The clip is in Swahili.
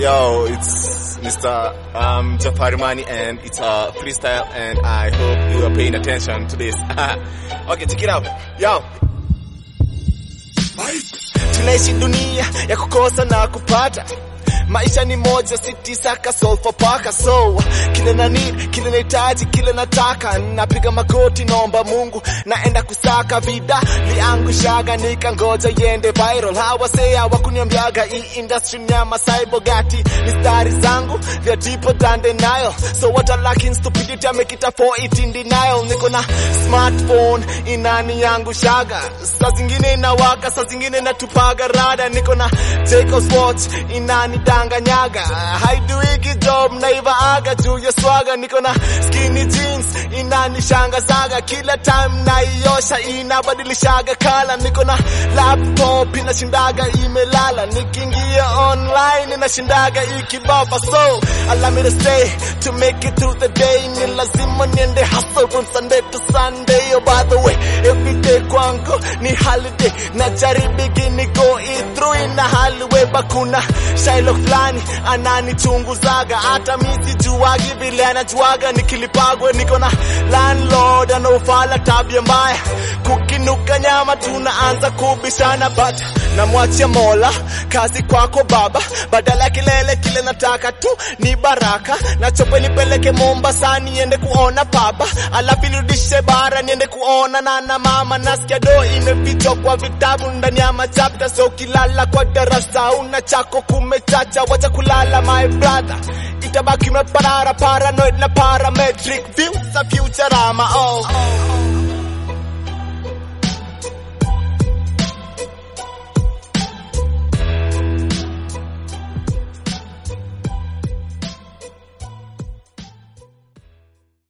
Yo, it's Mr. Um, Jafari Mani and it's a freestyle and I hope you are paying attention to this. okay, check it out. Yo. Tunaishi dunia ya kukosa na kupata maisha ni moja sitisaka solfa paka so kile na need kile nahitaji kile nataka napiga magoti naomba mungu naenda kusaka vida liangushaga nikangoja yende viral hawasea wakuniambiaga hii industry nyama saibogati ni stari zangu vya tipo than denial so what a lacking stupidity I make it a for it in denial niko na smartphone inani yangu shaga saa zingine inawaka saa zingine natupaga rada niko na Jacob's watch inani danganyaga haiduiki job naiva aga juu ya swaga niko na skinny jeans inanishangazaga kila time naiosha inabadilishaga kala niko na laptop inashindaga imelala nikiingia online inashindaga ikibaba so allow me to stay to make it through the day ni lazima niende hustle from Sunday to Sunday oh by the way every day kwangu ni holiday na jaribigi niko it through ina haliwe bakuna Shylock fulani ananichunguzaga hata mi sijuagi vile anajuaga nikilipagwe niko na landlord anaofala tabia mbaya kukinuka nyama tunaanza kubishana but namwachia mola kazi kwako baba badala ya kilele kile nataka tu ni baraka nachope nipeleke mombasa niende kuona baba alafu nirudishe bara niende kuona nana mama nasikia do imefichwa kwa vitabu ndani ya machapta so kilala kwa darasa una chako kumechacha wacha kulala my brother itabaki meparara paranoid na parametric view za futurama oh